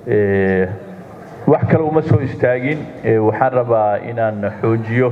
wax kale uma soo istaagin waxaan rabaa inaan xoojiyo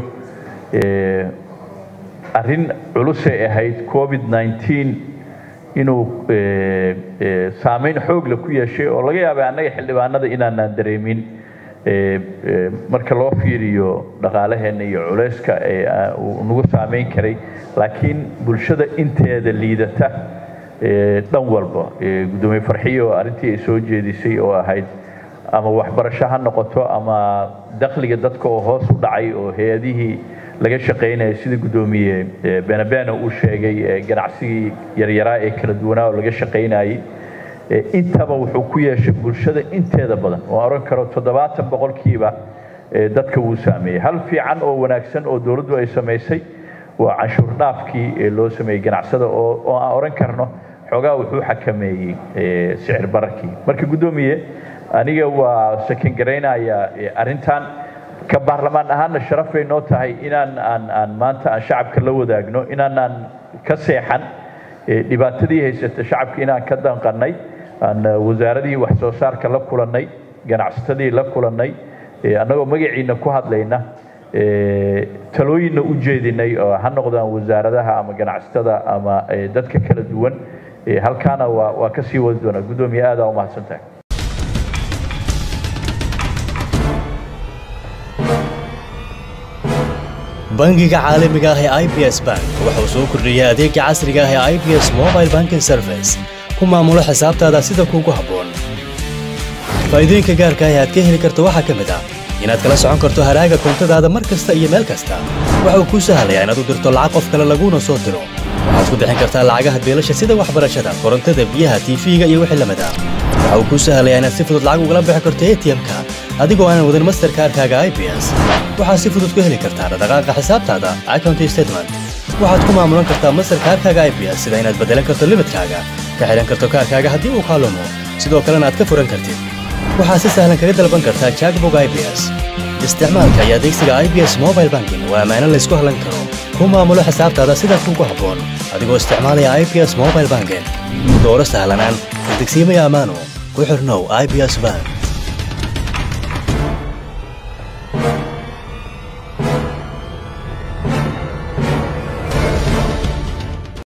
arrin culusay ahayd covid nneteen inuu saameyn xoogle ku yeeshay oo laga yaabay annaga xildhibaanada inaanaan dareemin marka loo fiiriyo dhaqaalaheenna iyo culeyska uu nagu saameyn karay laakiin bulshada inteeda liidata dhan walba guddoomiye farxiyo arrintii ay soo jeedisay oo ahayd ama waxbarasho ha noqoto ama dakhliga dadka oo hoos u dhacay oo hay-adihii laga shaqaynaya sida guddoomiye benabena uu sheegay ganacsigii yaryaraa ee kala duwanaa oo laga shaqaynayay intaba wuxuu ku yeeshay bulshada inteeda badan oo oran karo toddobaatan boqolkiiba dadka wuu saameeyey hal fiican oo wanaagsan oo dowladdu ay samaysay waa canshuur dhaafkii ee loo sameeyey ganacsada oo aan oran karno xoogaa wuxuu xakameeyey sicir bararkii marka guddoomiye aniga waa sakan garaynayaa arrintan ka baarlamaan ahaanna sharaf bay noo tahay inaan aan aan maanta aan shacabka la wadaagno inaanaan ka seexan dhibaatadii haysata shacabka inaan ka danqannay aan wasaaradii wax soo saarka la kulannay ganacsatadii la kulannay annagoo magaciina ku hadlayna talooyinna u jeedinay oo ha noqdaan wasaaradaha ama ganacsatada ama dadka kala duwan halkaana waa waa ka sii wadi doonaa guddoomiye aadaa umahadsan tahay bangiga caalamiga ah ee i b s bank wuxuu soo kordhiyey adeega casriga ah ee i b s mobile banking service ku maamulo xisaabtaada sida kuugu habboon faa'iidooyinka gaarka ah ee aad ka heli karto waxaa ka mid ah inaad kala socon karto haraaga koontadaada mar kasta iyo meel kasta waxa uu kuu sahlayaa inaad u dirto lacag qof kale laguuna soo diro waxaad ku bixin kartaa lacagaha beelasha sida waxbarashada korontada biyaha tiifiga iyo wixii lamid ah waxa uu kuu sahlayaa inaad si fudud lacag ugala bixi karto atm-ka adigoo aanan wadan masterkaarkaaga i b s waxaad si fudud ku heli kartaa dhaqdhaqaaqa xisaabtaada account statement waxaad ku maamulan kartaa masterkaarkaaga i b s sida inaad beddelan karto limidkaaga ka xidhan karto kaarkaaga haddii uu kaalumo sidoo kalena aad ka furan kartid waxaad si sahlan kaga dalban kartaa jackbog i b s isticmaalka iyo adeegsiga i b s mobile banking waa ammaano laysku hallan karo ku maamulo xisaabtaada sida kuugu habboon adigoo isticmaalaya i b s mobile banking dooro sahlanaan degsiimaya ammaano ku xirnow i b s bank